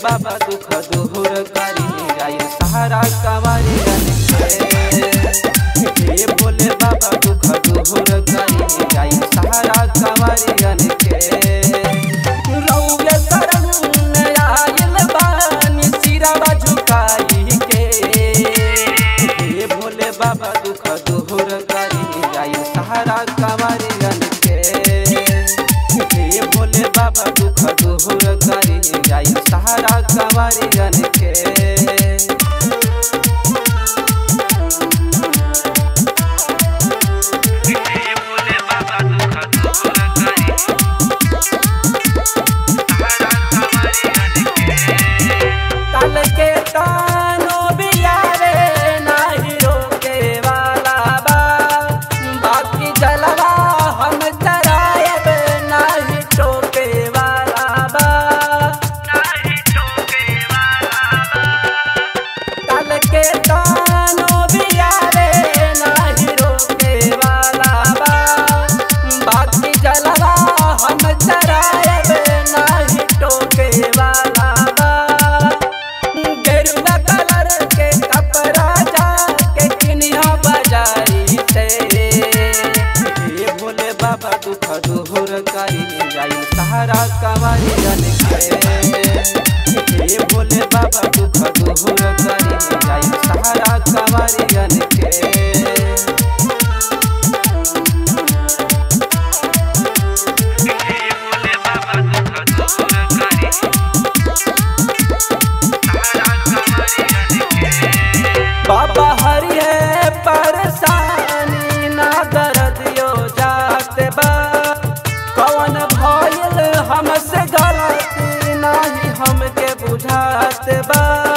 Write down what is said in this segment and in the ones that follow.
बाबा दुख दूर करी आई सहारा कमारी हे भोले बाबा दुख दूर करी आई सहारा कमारी के रउए शरण में आइल बानी सिरवा झुकाई के हे भोले बाबा दुख दूर करी आई सहारा कमारी के हे भोले बाबा दुख दूर करी आई सहारा कमारी के तल के तानो बियारे नाही रोके वाला बा बाकी जलवा हम चरायब नाही टोके वाला बा तल के तानो बियारे नाही रोके वाला बा बाकी जलवा हम चरायब नाही टोके वाला बा गेरुआ कलर के कपड़ा जाके किनिया बाजारी से हे भोले बाबा दुख दूर करी जाई सहारा कमारी के हे भोले बाबा दुख दूर करी जाई सहारा कमारी के बाबा हरि है परेशानी ना दर्द यो जाते बा कौन भइल हमसे गलती नाही हमके बुझाते बा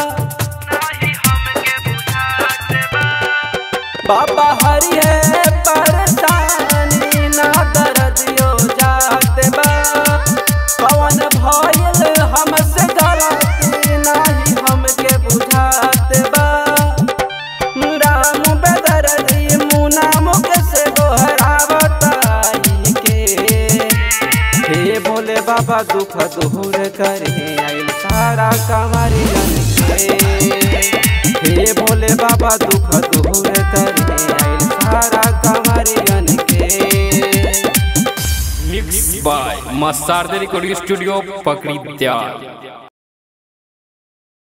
बाबा हरि है परेशानी ना दर्द यो जाते बा कौन भइल हमसे गलती नाही हमके बुझाते बा राम बेदरदी मुना मुकेश गोहरावताई के हे भोले बाबा दुख दूर करे आइल सारा कमारी के हे भोले बाबा दुख दूर करे आइल सारा कमारी के मिक्स बाय मसारदे रिकॉर्डिंग स्टूडियो पकड़ी त्यार